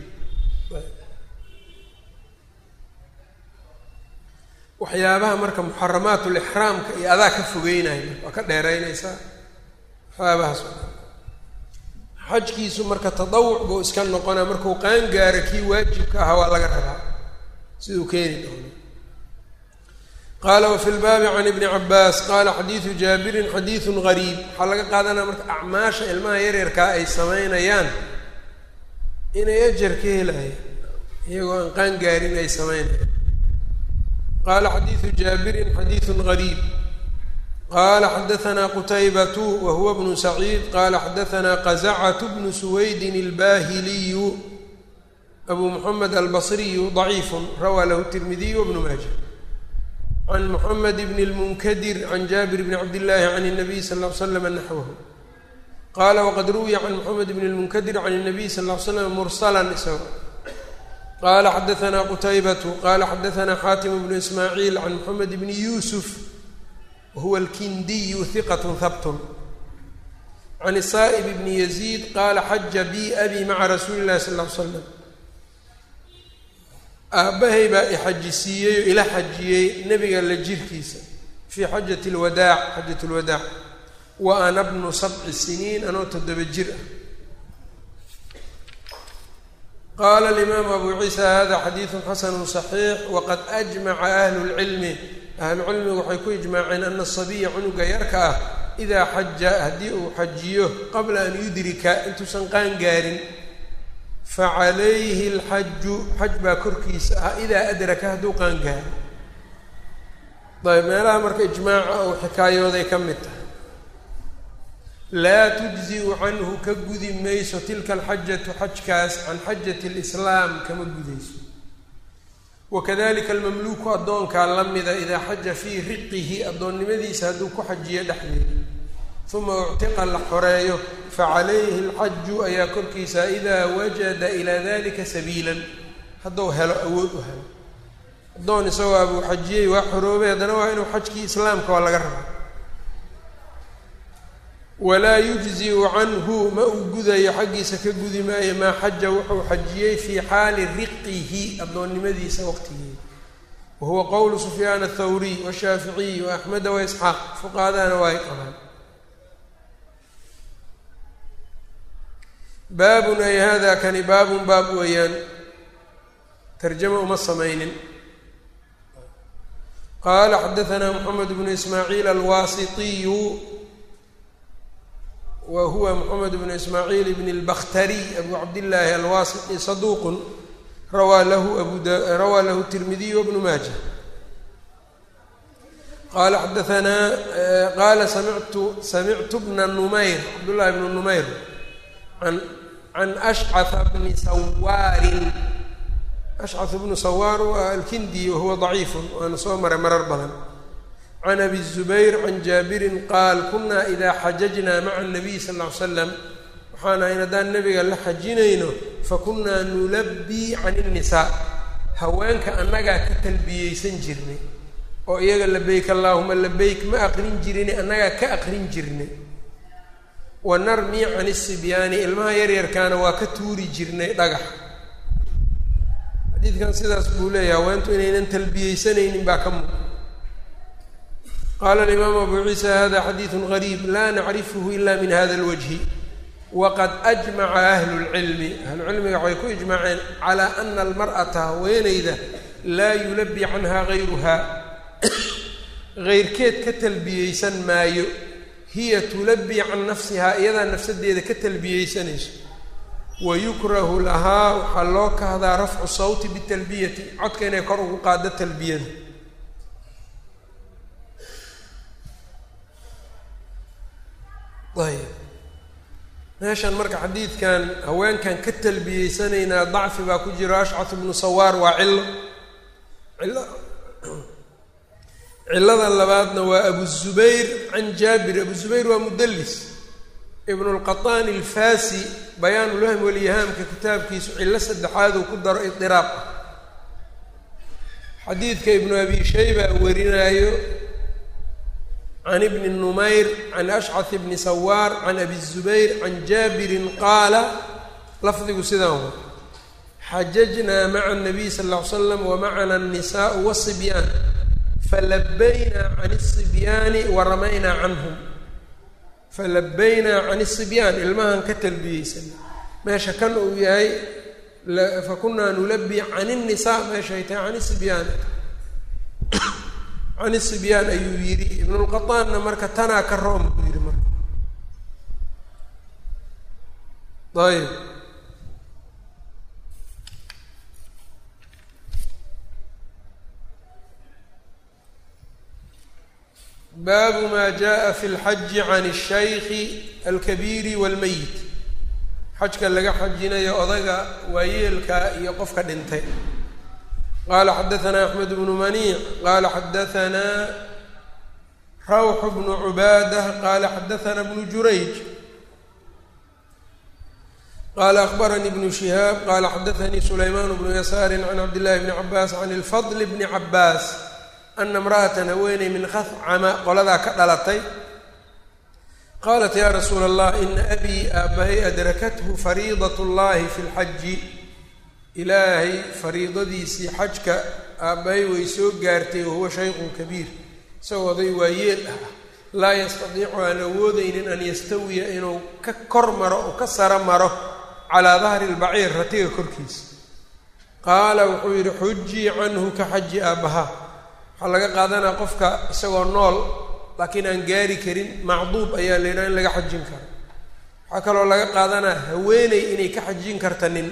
waxyaabaha marka muxaramaatulixraamka iyo adaa ka fogeynaya waa ka dheeraynaysaa waxyaabahaas xajkiisu marka tadawuc buu iska noqonaa markuu qaan gaaro kii waajibka ahaa waa laga rabaa siduu keeni doono qaala wafi lbaabi can ibni cabaas qaala xadiidu jaabirin xadiidun gariib waxaa laga qaadanaya marka acmaasha ilmaha yaryarkaa ay samaynayaan inay ajar ka helayaan iyagoo aan qaan gaarin ay samaynayaan qaala xadiidu jaabirin xadiidun gariib qala xadaanaa qutaybatu wa huwa bnu saciid qala xadaanaa qazacatu bnu suwaydin albahiliyu abu muxamed albasriyu daciifu rawaa lahu tirmidiy wbnu maaja can muxamed bni lmunkadir can jaabir bni cabdillaahi can الnabiy sal ll ly slam naxwahu qaala waqad ruwiya can moxamed bni lmunkadir can الnabiy sal ll ly slam mursalan isago qala xadaanaa qutaybatu qala xadaanaa xaatim bnu ismaaciil can moxamed bni yuusuf huwa alkindiyu hiqat habtun can saa'ib bni yaziid qaala xaja bi abi maca rasuuli llahi sal ll ly slam aabbahay baa ixajisiiyey oo ila xajiyey nebiga la jirkiisa fii xajati lwadaac xajat lwadaac wa ana bnu sabci siniin anoo toddoba jir ah qaala alimaamu abu ciisa hada xadiidu xasanu صaxiix waqad ajmaca ahlu lcilmi ahlucilmigu waxay ku ijmaaceen ana asabiya cunuga yarka ah idaa xaja haddii uu xajiyo qabla an yudrika intuusan qaan gaarin facalayhi alxaju xaj baa korkiisa ah idaa adraka hadduu qaan gaaro ayb meelaha marka ijmaaca uu xikaayooday ka mid tahay laa tujziu canhu ka gudi mayso tilka alxajatu xajkaas can xajati lislaam kama gudayso wakadalika almamluuku addoonkaa la mida idaa xaja fii riqihi addoonnimadiisa hadduu ku xajiyo dhexdeeda uma uctiqa la xoreeyo facalayhi alxaju ayaa korkiisa idaa wajada ilaa dalika sabiilan hadduu helo awood u helo addoon isagoo abuu xajiyey waa xoroobay haddana waa inuu xajkii islaamka waa laga rabaa walaa yujziu canhu ma uu gudayo xaggiisa ka gudi maayo maa xaja wuxuu xajiyey fii xaali riqihi addoonnimadiisa waqtigeeda wa huwa qowlu sufyaan athawriy washaaficiy wa axmeda wa isxaaq fuqahadana waa ay qabaan baabun ay hada kani baabun baab weeyaan tarjama uma samaynin qaala xadaanaa moxamed bnu ismaaciil alwaasitiyu wa huwa moxamed bnu ismaaciil bn اlbakhtariy abu cabdillaahi alwaasiti saduuqun rawaa lahu abu rawaa lahu tirmidiy wbnu maaja qaala xadaanaa qaala samictu samictu bna numayr cabdullahi bnu numayr an can ashcaa bni sawaarin ashcaa bnu sawaar waa alkindi wahuwa daciifun waana soo maray marar badan can abi zubayr can jaabirin qaal kunaa idaa xajajnaa maca nabiy sal ll ly slam waxaan ahayn haddaan nabiga la xajinayno fakunaa nulabbii can innisaa haweenka annagaa ka talbiyeysan jirnay oo iyaga labeyk allaahuma labeyk ma aqrin jirin annagaa ka aqrin jirnay wa narmii can isibyaani ilmaha yaryarkaana waa ka tuuri jirnay dhagax xadiidkan sidaas buu leeyahay haweentu inaynan talbiyeysanaynin baa ka muuqa qaala alimaamu abu ciisa hada xadiidu gariib laa nacrifuhu ila min hada alwajhi waqad ajmaca ahlu lcilmi ahlucilmiga waxay ku ijmaaceen calaa ana almar'ata haweeneyda laa yulabi canha gayruhaa geyrkeed ka talbiyeysan maayo hiya tulabi can nafsihaa iyadaa nafsadeeda ka talbiyeysanayso wayukrahu lahaa waxaa loo kahdaa rafcu sawti bitalbiyati codka inay kor ugu qaado talbiyada ayb meeshan marka xadiidkan haweenkan ka talbiyeysanaynaa dacfi baa ku jiro ashcat ibnu sawaar waa cillo cillo cillada labaadna waa abu zubayr can jaabir abu zubayr waa mudallis ibnu lqaطaani alfasi bayaan ulwahm walyahaamka kitaabkiisu cillo saddexaad uu ku daro idiraaq ah xadiidka ibnu abi shayba warinaayo can ibni numayr can ashcad bni sawaar can abi zubayr can jaabirin qaala lafdigu sidaan wa xajajnaa maca الnabiy sal ll ly slam wamacana الnisaء wالصibyaan falabaynaa can الصibyaani waramaynaa canhum falabaynaa can الصibyaan ilmahan ka talbiyeysan meesha kan uu yahay fakunaa nulabi can الnisaa meeshay tahay can الصibyaani can الصibyaan ayuu yidhi ibnulqaطaanna marka tanaa ka room buu yidhi marka ayb baabu ma jaءa fi اlxaji can الshayki alkabiiri wاlmeyit xajka laga xajinayo odaga waayeelka iyo qofka dhintay qala xadaثna axmed bnu maniic qala xadaثna rawx bnu cubaadah qala xadaثna bnu jurayj qala akbaranii bnu shihaab qala xadaثanii sulayman bnu yasaari can cabdillahi bni cabaas can اlfadl bni cabaas ana imra'atan haweeney min khafcama qoladaa ka dhalatay qaalat ya rasuula allah ina abii aabahay adrakathu fariidat اllahi fi اlxaji ilaahay fariidadiisii xajka aabbahay way soo gaartay wahuwa shaykhun kabiir isagoo oday waayeel ah laa yastadiicu aan awoodeynin an yastawiya inuu ka kor maro oo ka saro maro calaa dahri lbaciir ratiga korkiisa qaala wuxuu yidhi xujii canhu ka xaji aabbaha waxaa laga qaadanaa qofka isagoo nool laakiin aan gaari karin macduub ayaa la yidhaha in laga xajin karo waxaa kaloo laga qaadanaa haweeney inay ka xajin karta nin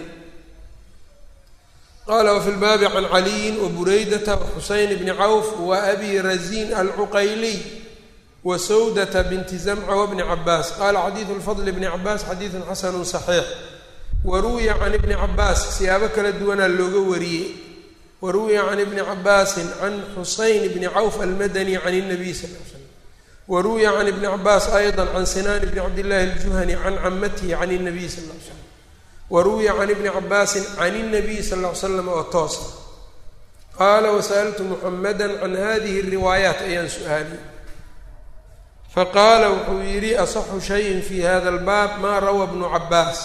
qala wfi lbaabi can caliyin wabureydata waxuseyn bni cawf wa abi razin alcuqayliy wa sawdata binti zamca wabni cabaas qala xadiidu lfadl bni cabaas xadiidun xasanu صaxiix waruwiya can ibni cabaas siyaabo kala duwanaa looga wariyey waruwiya can ibni cabaasin can xuseyn bni cawf almadani can الnabiy sal l slam waruwiya can ibni cabaas ayضa can sinan bni cabdillahi اljuhani can camatihi can الnabiy sal l slam waruwiya can ibni cabaasin can الnabiy sal ll ly slam oo toosa qaala wasaltu muxamada can hadihi الriwaayaat ayaan su-aaliyey faqaala wuxuu yidhi asaxu shayin fi hada اlbaab ma rawa bnu cabaas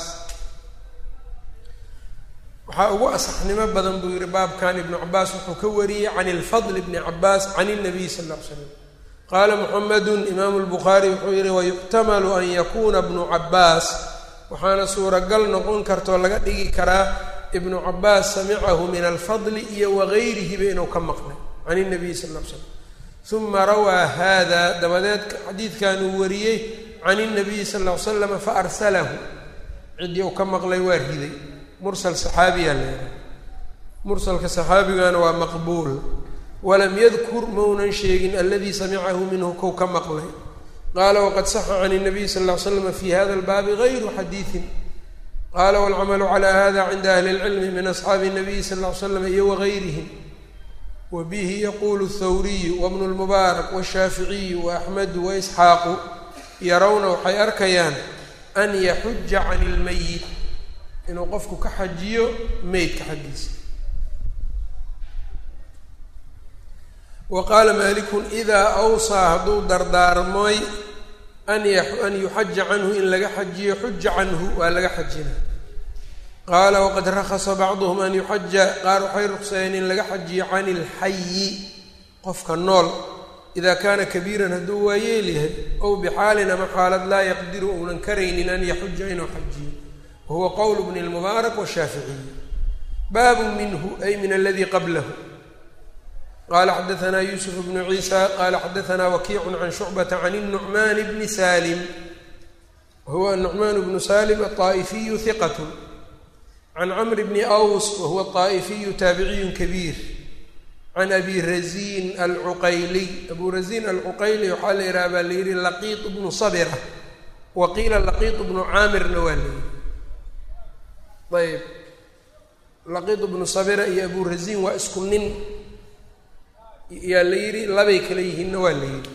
waxaa ugu asaxnimo badan buu yihi baabkan ibnu cabaas wuxuu ka wariyey can اlfadl bni cabaas can الnabiy sal ll ly slam qaala muxamedu imaamu اlbukhaari wuxuu yihi wayuxtamalu an yakuna bnu cabaas waxaana suuragal noqon kartoo laga dhigi karaa ibnu cabaas samicahu min alfadli iyo wagayrihiba inuu ka maqlay can الnabiy sal l slam uma rawaa hada dabadeed xadiidkan uu wariyey can الnabiyi sal ll ly slama faarsalahu ciddii uu ka maqlay waa riday mursal saxaabiyaa leedahay mursalka saxaabigana waa maqbuul walam yadkur maunan sheegin aladii samicahu minhu kou ka maqlay qaala waqad saxa can الnabiy sal ll ly slama fi hada اlbaabi gayru xadiiثin qaala wاlcamalu calى hada cinda ahli اlcilmi min asxaabi الnabiyi sal ll ly slam iyo wagayrihim wa bihi yaqulu الthawriyu wabnu اlmubaarak wالshaaficiyu waaxmedu waisxaaqu yarawna waxay arkayaan an yaxuja can اlmeyit inuu qofku ka xajiyo meydka xaggiisa wa qaala malikun idaa awsaa hadduu dardaarmoy an an yuxaja canhu in laga xajiyo xuja canhu waa laga xajina qaala waqad rakhasa bacduhum an yuxaja qaar waxay ruqseeyeen in laga xajiyo can ilxayi qofka nool ida kaana kabiiran hadduu waa yeelyahay ow bixaalin ama xaalad laa yaqdiru uunan karaynin an yaxuja inuu xajiyo wahuwa qowl bni lmubaarak washaaficiyi baabu minhu ay min aladi qablahu qala xadaثna yusuf bnu ciisa qala xadaثna wakiicu can shucbata can الnucman bni salim wahuwa anucman bnu salim aلطaa'ifiyu hiqat can camr bni aws wahuwa طaa'ifiyu taabiciyu kabiir can abi razin alcuqayliy abu razin alcuqayli waxaa la yidhaha baa la yihi laqiiط bnu sabra wa qiila laqiiط bnu caamirna waa leeyihi ayb laqiiط bnu sabira iyo abu rasiin waa isku nin yaa la yidhi labay kala yihiinna waa la yidhi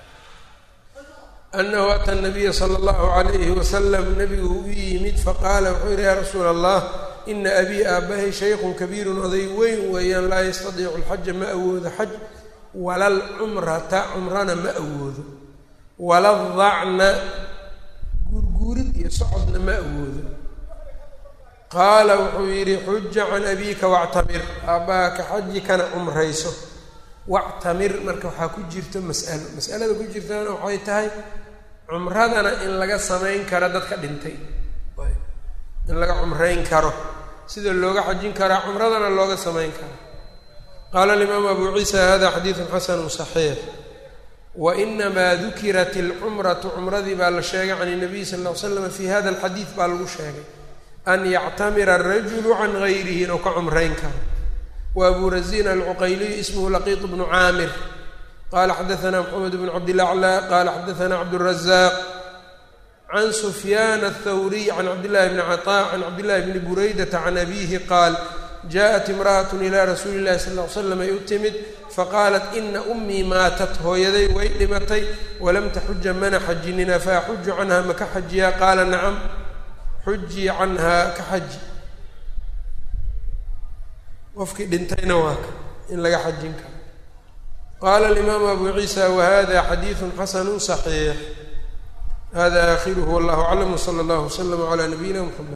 anahu ata nabiya sala allahu calayhi wasalam nabigu u yimid faqaala wuxuu yihi yaa rasuula allah ina abii aabbahay shaykhun kabiirun oday weyn weeyaan laa yastadiicu alxaja ma awoodo xaj wala alcumrata cumrana ma awoodo wala dacna guurguurid iyo socodna ma awoodo qaala wuxuu yidhi xuja can abiika wactamir aabbaha ka xaji kana cumrayso wactamir marka waxaa ku jirto mas'alo mas'alada ku jirtana waxay tahay cumradana in laga samayn karo dadka dhintay in laga cumrayn karo sida looga xajin karaa cumradana looga samayn karo qaala alimaamu abu ciisa hada xadiidun xasanu صaxiix wainamaa dukirat اlcumratu cumradii baa la sheegay can الnabiy sal ll ly slam fi hada alxadiid baa lagu sheegay an yactamira arajulu can gayrihi inuu ka cumrayn karo wa abu razin alcuqayliy ismhu laqiiط bnu caamir qala xadaana mxamed bn cabdilaclى qala xadaana cabdالrazaq can sufyaan aلthawriy can cabdillahi bni caطاء can cabdillahi bni buraydata can abihi qaal jaءat imra'at ilaa rasuuli اllahi sal ly slam ay u timid faqaalat ina umii maatat hooyaday way dhimatay walam taxuja mana xajinina faaxuju canha maka xajiyaa qaala nacam xujii canhaa ka xaji qofkii dhintayna waa ka in laga xajin karo qaala alimaamu abu ciisa wahada xadiidu xasanu صaxiix hada aakhiruhu wallahu aclam wsala allahu wslama calaa nabiyina mxamed